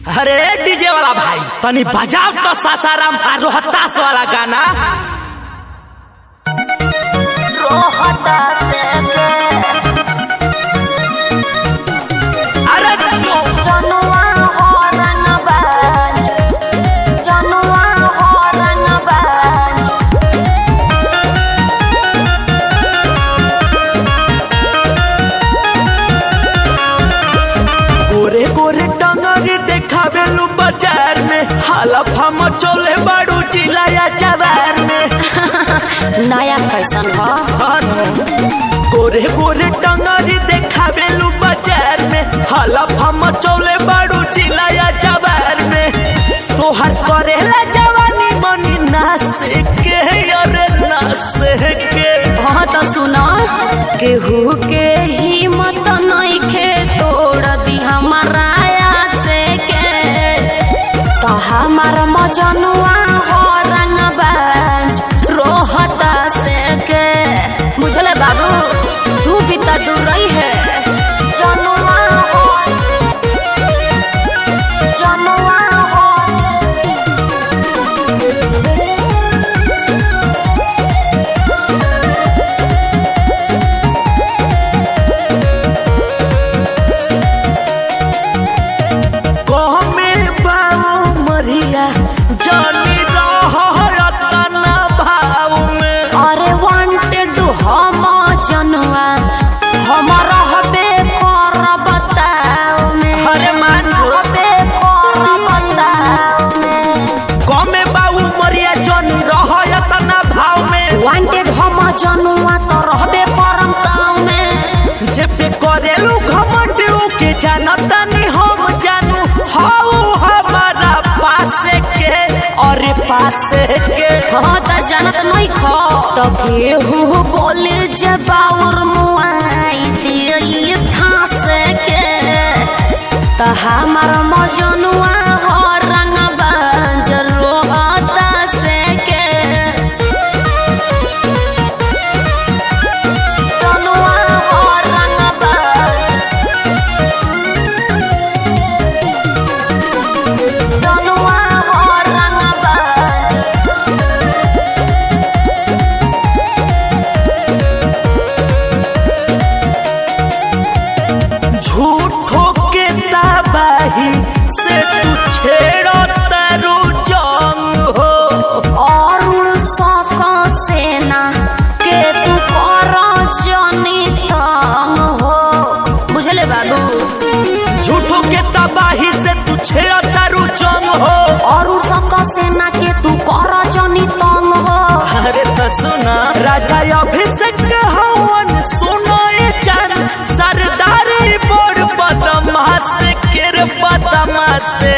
अरे डीजे वाला भाई तनी बजाओ तो सासाराम आ रोहतास वाला गाना अरे जो गोरे गोरे टंगरी देखावे लू बाजार में हालत हम चोले बाड़ू चिलाया जवार में नया फैशन ह अनु, गोरे गोरे टंगरी देखावे लू बाजार में हालत हम चोले बाड़ू चिलाया जवार में तोहर करेला जवानी मनी नास के अरे नास के हाँ तो सुना केहू के हिम्मत नइखे तोड़ दी हमारा से के तो हमार मजनुआ हो रंगबाज रोहता से के बुझले बाबू तू भी तो दूर रही है जनुआ हो जनुआ हो कहमे बाऊ मरिया जानी रहतना भाव में अरे वांटेड हम जनुआ हम रहबे कर बताओ में अरे मान जो। रहबे कर बताओ में कहमे बाऊ मरिया जानी रहतना भाव में वांटेड हम जनुआ तो रहबे करम ताव में जेबे करेलू घमंड के जानता नहीं हम जानू हाउ हमारा पासे के और पासे के हाँ तो जानत नहीं खो तो केहू बोले जबाउर मुआई दिए फांस के तो हमार मजनुआ हो रंग बंजर रोहता से के जनुआ हो रंग जनुआ हो रंग झूठो के तबाही से तू छेड़ो तारू जंग हो अरुण सक सेना के तू कर जनी तंग हो बुझले बाबू झूठो के तबाही से तू छेड़ो तारू जंग हो अरुण सक सेना के तू कर जनी तंग हो अरे तो सुना राजा अभिषेक हवन सुनो ये जान सरदारी बोर्ड बदमाश के रे बदमाश